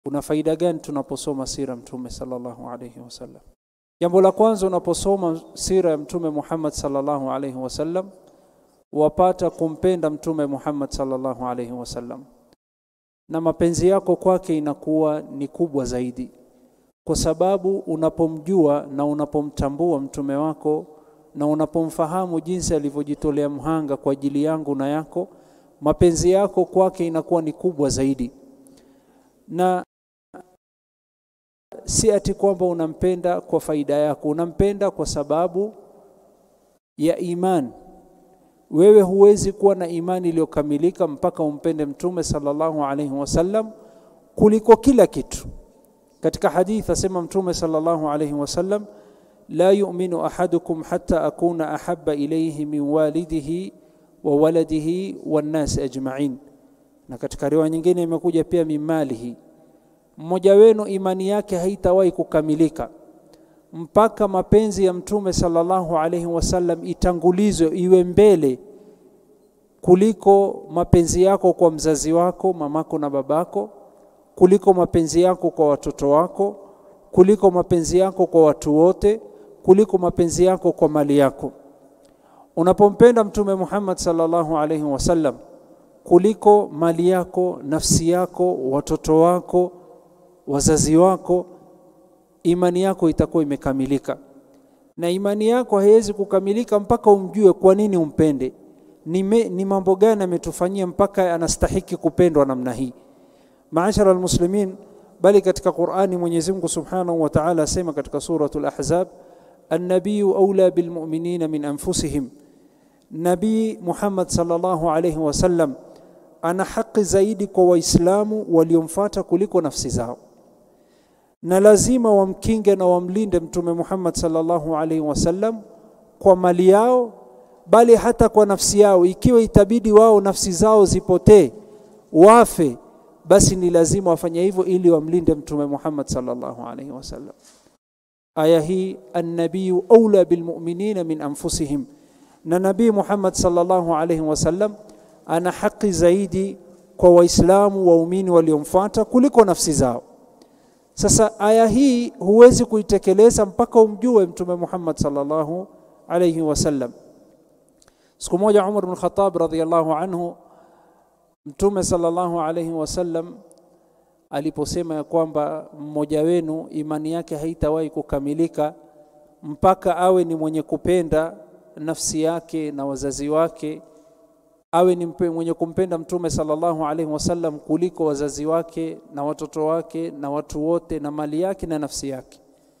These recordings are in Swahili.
kuna faida gani tunaposoma sira mtume sallallahu alayhi wasallam jambo la kwanza unaposoma sira ya mtume Muhammad sallallahu alayhi wasallam wapata kumpenda mtume Muhammad sallallahu alayhi wasallam na mapenzi yako kwake inakuwa ni kubwa zaidi kwa sababu unapomjua na unapomtambua mtume wako na unapomfahamu jinsi alivyojitolea mhanga kwa ajili yangu na yako mapenzi yako kwake inakuwa ni kubwa zaidi na si ati kwamba unampenda kwa faida yako unampenda kwa sababu ya imani wewe huwezi kuwa na imani iliyokamilika mpaka umpende mtume sallallahu alaihi wasallam kuliko kila kitu katika hadithi asema mtume sallallahu alaihi wasallam la yu'minu ahadukum hatta akuna ahabba ilayhi min walidihi wa waladihi wan nas ajma'in na katika riwaya nyingine imekuja pia mimalihi mmoja wenu imani yake haitawahi kukamilika mpaka mapenzi ya mtume sallallahu alaihi wasallam itangulizwe iwe mbele kuliko mapenzi yako kwa mzazi wako mamako na babako kuliko mapenzi yako kwa watoto wako kuliko mapenzi yako kwa watu wote kuliko mapenzi yako kwa mali yako unapompenda mtume Muhammad sallallahu alaihi wasallam kuliko mali yako nafsi yako watoto wako wazazi wako imani yako itakuwa imekamilika na imani yako haiwezi kukamilika mpaka umjue kwa nini umpende ni, me, ni mambo gani ametufanyia mpaka anastahiki kupendwa namna hii maashara almuslimin bali katika Qur'ani Mwenyezi Mungu Subhanahu wa Ta'ala asema katika suratul Ahzab an-nabiyyu awla bil mu'minina min anfusihim Nabii Muhammad sallallahu alayhi wasallam ana haki zaidi kwa waislamu waliomfuata kuliko nafsi zao na lazima wamkinge na wamlinde mtume Muhammad sallallahu alaihi wasallam kwa mali yao bali hata kwa nafsi yao ikiwa itabidi wao nafsi zao zipotee wafe basi ni lazima wafanye hivyo ili wamlinde mtume Muhammad sallallahu alaihi wasallam aya hii an-nabiyyu aula bilmu'minina min anfusihim na nabii Muhammad sallallahu alaihi wasallam ana haki zaidi kwa waislamu waumini waliomfuata kuliko nafsi zao sasa aya hii huwezi kuitekeleza mpaka umjue mtume Muhammad sallallahu alayhi wasallam siku moja Umar bin Khattab radhiyallahu anhu mtume sallallahu alayhi wasallam aliposema ya kwamba mmoja wenu imani yake haitawahi kukamilika mpaka awe ni mwenye kupenda nafsi yake na wazazi wake awe ni mwenye kumpenda mtume sallallahu alaihi wasallam kuliko wazazi wake na watoto wake na watu wote na mali yake na nafsi yake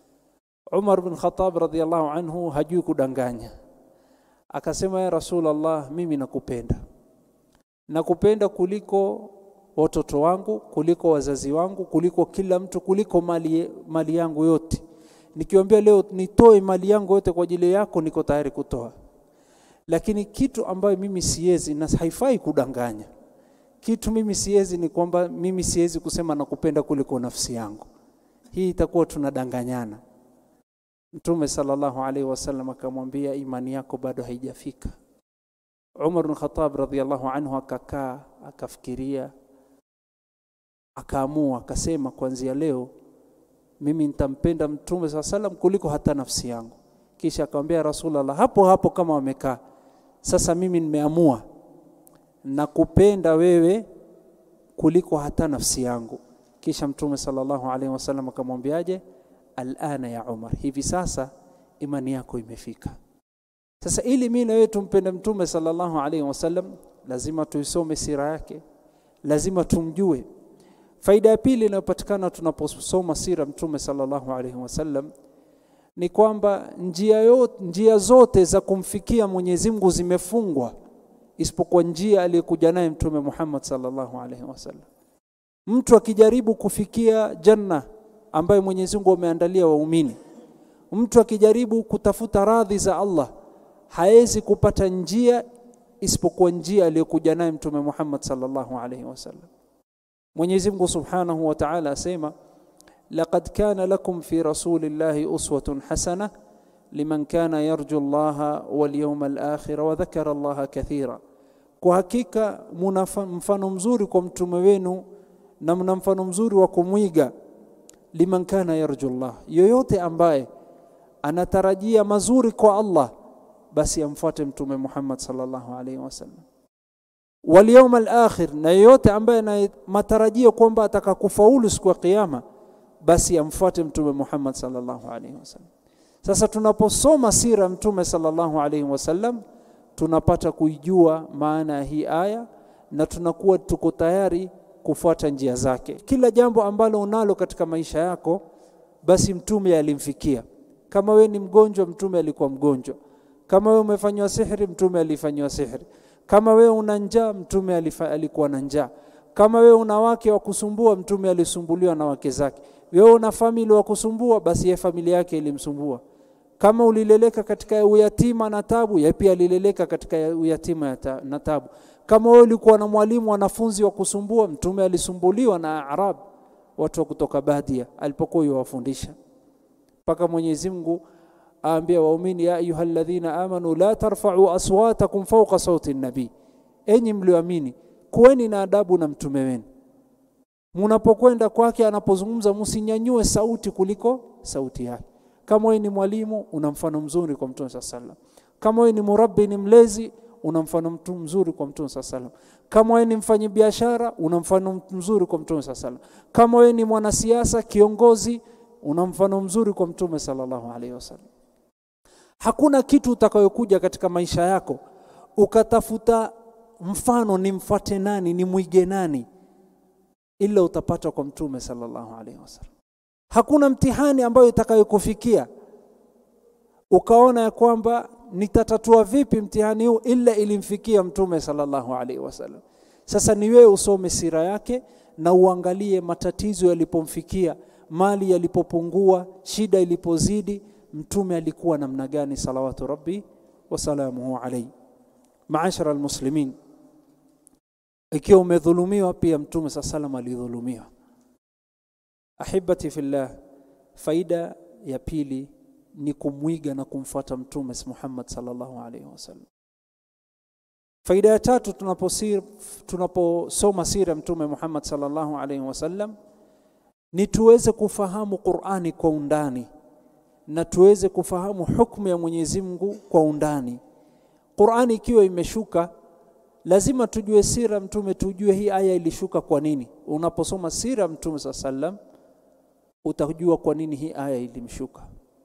Umar bin Khattab radhiallahu anhu hajui kudanganya akasema ya Rasulullah mimi nakupenda nakupenda kuliko watoto wangu kuliko wazazi wangu kuliko kila mtu kuliko mali, mali yangu yote nikiwaambia leo nitoe mali yangu yote kwa ajili yako niko tayari kutoa lakini kitu ambayo mimi siwezi na haifai kudanganya kitu mimi siwezi ni kwamba mimi siwezi kusema nakupenda kuliko nafsi yangu hii itakuwa tunadanganyana mtume sallallahu alaihi wasallam akamwambia imani yako bado haijafika Umar bin Khattab radhiallahu anhu akakaa akafikiria akaamua akasema kuanzia leo mimi nitampenda mtume saa salam kuliko hata nafsi yangu kisha akamwambia rasulullah hapo hapo kama wamekaa sasa mimi nimeamua nakupenda wewe kuliko hata nafsi yangu kisha mtume sallallahu alaihi wasallam akamwambiaje alana ya umar hivi sasa imani yako imefika sasa ili mimi na wewe tumpende mtume sallallahu alaihi wasallam lazima tuisome sira yake lazima tumjue faida ya pili inayopatikana tunaposoma sira mtume sallallahu alaihi wasallam ni kwamba njia, yote, njia zote za kumfikia Mwenyezi Mungu zimefungwa isipokuwa njia aliyokuja naye mtume Muhammad sallallahu alaihi wasallam. Mtu akijaribu kufikia janna ambayo Mwenyezi Mungu ameandalia waumini, mtu akijaribu kutafuta radhi za Allah hawezi kupata njia isipokuwa njia aliyokuja naye mtume Muhammad sallallahu alaihi wasallam. Mwenyezi Mungu Subhanahu wa Ta'ala asema لقد كان لكم في رسول الله أسوة حسنة لمن كان يرجو الله واليوم الآخر وذكر الله كثيرا kwa hakika muna mfano mzuri kwa mtume wenu na mna mfano mzuri wa kumwiga liman kana yarju Allah, yoyote ambaye anatarajia mazuri kwa Allah, basi amfuate Mtume Muhammad sallallahu alaihi wasallam. Wal yawm al akhir, na yoyote ambaye ana matarajio kwamba atakakufaulu siku ya Kiyama, basi amfuate Mtume Muhammad sallallahu alaihi wasallam. Sasa tunaposoma sira Mtume sallallahu alaihi wasallam tunapata kuijua maana ya hii aya na tunakuwa tuko tayari kufuata njia zake. Kila jambo ambalo unalo katika maisha yako, basi mtume alimfikia. Kama we ni mgonjwa, mtume alikuwa mgonjwa. Kama we umefanywa sihiri, mtume alifanywa sihiri. Kama we una njaa, mtume alifa, alikuwa na njaa. Kama we una wake wa kusumbua, mtume alisumbuliwa na wake zake. Wewe una famili wa kusumbua, basi ye familia yake ilimsumbua. Kama ulileleka katika uyatima na tabu, ye pia alileleka katika uyatima na tabu. Kama wewe ulikuwa na mwalimu wanafunzi wa kusumbua, mtume alisumbuliwa na Arab, watu wa kutoka Badia alipokuwa yuwafundisha, mpaka Mwenyezi Mungu aambia waumini, ya ayuha alladhina amanu la tarfa'u aswatakum fawqa sauti nabii, enyi mlioamini kuweni na adabu na mtume wenu, munapokwenda kwake anapozungumza, msinyanyue sauti kuliko sauti yake. Kama wewe ni mwalimu, una mfano mzuri kwa mtume sallallahu alaihi wasallam. Kama wewe ni murabbi, ni mlezi una mfano mtu mzuri kwa mtume saa salam. Kama wewe ni mfanyabiashara una mfano mzuri kwa mtume saa salam. Kama wewe ni mwanasiasa kiongozi, una mfano mzuri kwa mtume sallallahu alaihi wasallam. Hakuna kitu utakayokuja katika maisha yako ukatafuta mfano, ni mfuate nani, ni mwige nani, ila utapata kwa mtume sallallahu alaihi wasallam. Hakuna mtihani ambayo itakayokufikia ukaona ya kwamba nitatatua vipi mtihani huu, ila ilimfikia mtume sallallahu alaihi wasallam. Sasa ni wewe usome sira yake na uangalie matatizo yalipomfikia, mali yalipopungua, shida ilipozidi, mtume alikuwa namna gani, salawatu rabbi wasalamuhu alaihi. Maashara almuslimin, ikiwa umedhulumiwa pia mtume saa salam alidhulumiwa. Ahibati fillah, faida ya pili ni kumwiga na kumfuata mtume Muhammad sallallahu alaihi wasallam. Faida ya tatu tunaposoma tunapo sira mtume Muhammad sallallahu alaihi wasallam ni tuweze kufahamu Qur'ani kwa undani na tuweze kufahamu hukumu ya Mwenyezi Mungu kwa undani. Qur'ani ikiwa imeshuka, lazima tujue sira mtume, tujue hii aya ilishuka kwa nini. Unaposoma sira mtume sallallahu alaihi wasallam utajua kwa nini hii aya ilimshuka.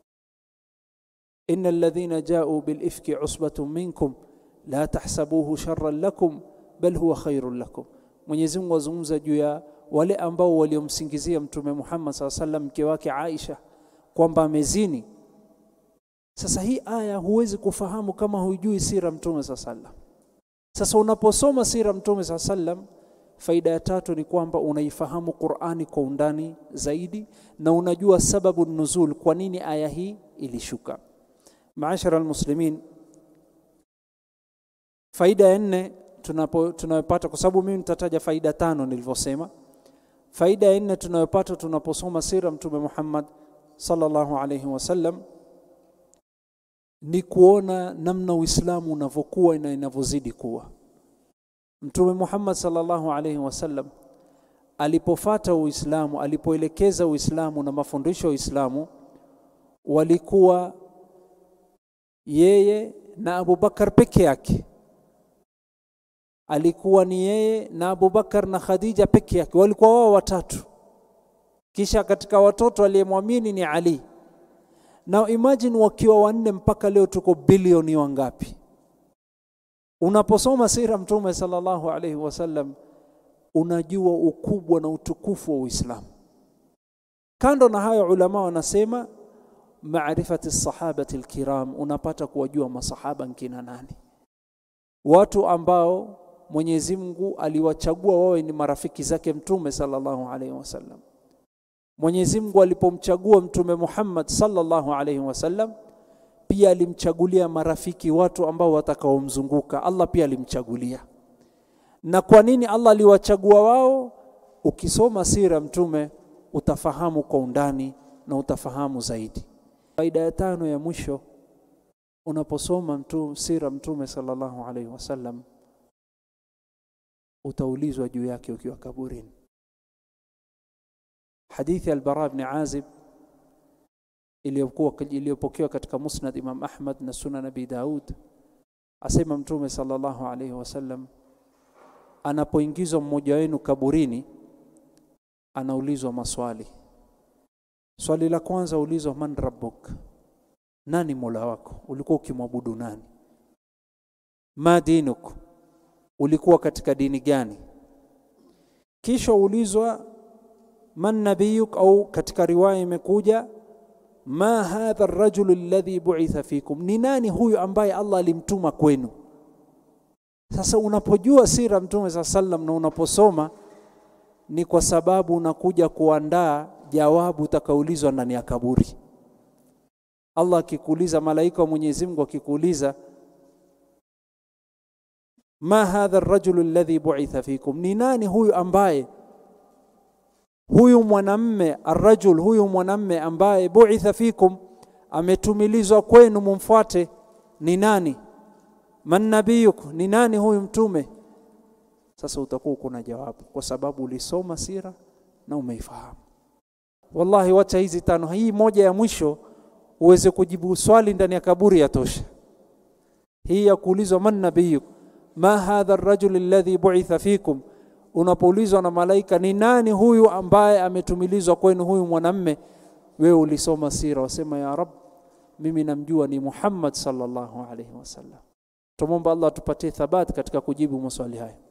إن الذين جاءوا بالإفك عصبة منكم لا تحسبوه شرا لكم بل هو خير لكم Mwenyezi Mungu azungumza juu ya wale ambao waliomsingizia Mtume Muhammad SAW sallam mke wake Aisha kwamba amezini. Sasa hii aya huwezi kufahamu kama hujui sira Mtume SAW sallam. Sasa unaposoma sira Mtume SAW sallam, faida ya tatu ni kwamba unaifahamu Qur'ani kwa undani zaidi na unajua sababu nuzul, kwa nini aya hii ilishuka. Maashara almuslimin, faida ya nne tunayopata, kwa sababu mimi nitataja faida tano nilivyosema. Faida ya nne tunayopata tunaposoma sira Mtume Muhammad sallallahu alayhi wasallam ni kuona namna Uislamu unavyokuwa na inavyozidi kuwa. Mtume Muhammad sallallahu alayhi wasallam alipofata Uislamu, alipoelekeza Uislamu na mafundisho ya Uislamu, walikuwa yeye na Abubakar peke yake. Alikuwa ni yeye na Abubakar na Khadija peke yake, walikuwa wao watatu. Kisha katika watoto aliyemwamini ni Ali. Na imagine wakiwa wanne, mpaka leo tuko bilioni wangapi? Unaposoma sira Mtume sallallahu alaihi wasallam unajua ukubwa na utukufu wa Uislamu. Kando na hayo, ulama wanasema maarifati sahabati alkiram, unapata kuwajua masahaba nkina nani, watu ambao Mwenyezi Mungu aliwachagua wawe ni marafiki zake Mtume sallallahu alaihi wasallam. Mwenyezi Mungu alipomchagua Mtume Muhammad sallallahu alaihi wasallam, pia alimchagulia marafiki, watu ambao watakaomzunguka. Allah pia alimchagulia. Na kwa nini Allah aliwachagua wao? Ukisoma sira Mtume utafahamu kwa undani na utafahamu zaidi. Faida ya tano ya mwisho, unaposoma mtu sira Mtume sallallahu alaihi wasallam utaulizwa juu yake ukiwa kaburini. hadithi al-Bara ibn Azib iliyokuwa iliyopokewa katika Musnad Imam Ahmad na Sunan Abi Daud asema Mtume sallallahu alaihi wasallam anapoingizwa mmoja wenu kaburini anaulizwa maswali swali la kwanza ulizwa man rabbuk nani mola wako ulikuwa ukimwabudu nani ma dinuk ulikuwa katika dini gani kisha ulizwa man nabiyuk au katika riwaya imekuja ma hadha ar-rajul alladhi bu'itha fikum ni nani huyu ambaye Allah alimtuma kwenu sasa unapojua sira mtume sa sallam na unaposoma ni kwa sababu unakuja kuandaa jawabu utakaulizwa ndani ya kaburi Allah akikuuliza malaika wa Mwenyezi Mungu akikuuliza ma hadha ar-rajul alladhi bu'itha fikum ni nani huyu ambaye huyu mwanamme arrajul huyu mwanamme ambaye bu'itha fikum ametumilizwa kwenu mumfuate ni nani man nabiyuk ni nani huyu mtume sasa utakuwa kuna jawabu kwa sababu ulisoma sira na umeifahamu wallahi wacha hizi tano hii moja ya mwisho uweze kujibu swali ndani ya kaburi yatosha hii ya kuulizwa man nabiyuk ma hadha ar-rajul alladhi bu'itha fikum unapoulizwa na malaika ni nani huyu ambaye ametumilizwa kwenu huyu mwanamme wewe ulisoma sira wasema ya rab mimi namjua ni Muhammad sallallahu alaihi wasallam tumomba Allah tupatie thabati katika kujibu maswali haya